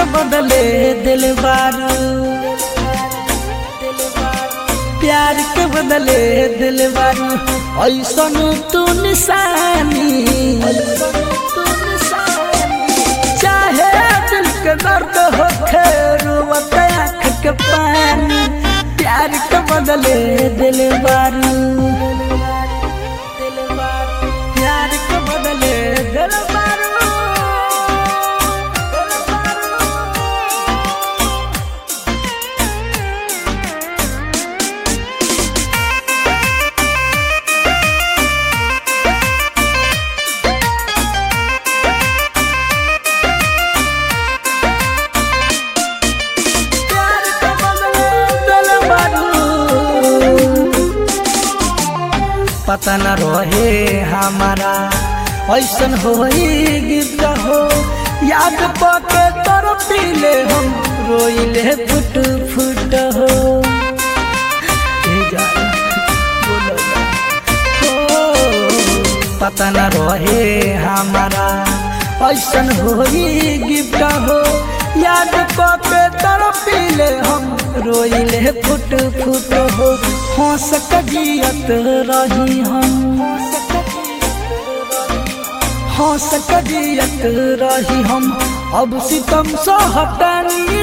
बदले दिल बारू प्यार के बदले दिल बारू ऐसन तू निशानी चाहे दिल के दर्द हो रोवत आँख के पानी प्यार के बदले दिल बारू प्यार के बदले दिल बारू प्यार के बदले दिल बारू पता न रहे हमारा ऐसन होई गिफ्ट हो याद पके तोर पीले हम रोइले फुट फुट हो ए जान, बोलो ना। हो, पता न रहे हमारा ऐसन होई गिफ्ट हो याद पके तोर पीले हम रोइले फुट फुट हो हंस कजियत रही हम हंस कजियत रही हम अब सितम सहतनी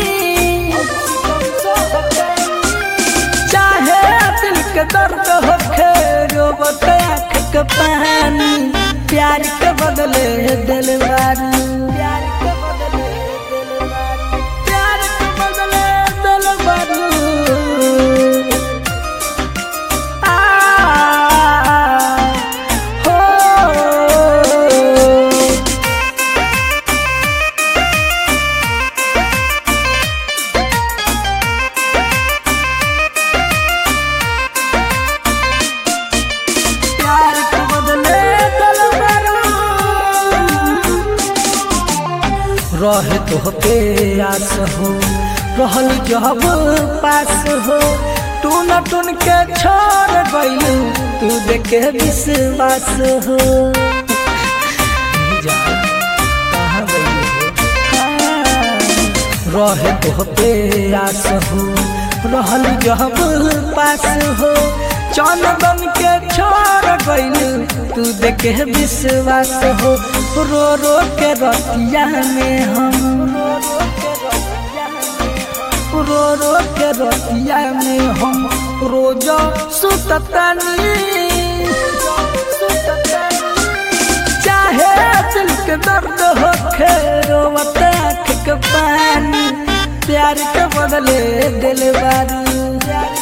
चाहे दिल के दर्द हो रोबत आँख के पानी प्यार के बदले दिल बारू प्यार के बदले दिल बारू प्यार के बदले दिल बारू आ हो प्यार के बदले दिल बारू रहे तो पे आस हो रहल जब पास हो टून टून के छोड़ गइलू तू देखे विश्वास हो जा, कहाँ गइलू हो? हाँ, रहे तो पे आस हो रहल जब पास हो चंदन के छोड़ गइलू तू देखे विश्वास हो रो रो के रतिया में हम रो रो के रतिया में हम रोज सुततनी चाहे दिल के दर्द हो रोवत आँख के पानी प्यार के बदले दिल बारू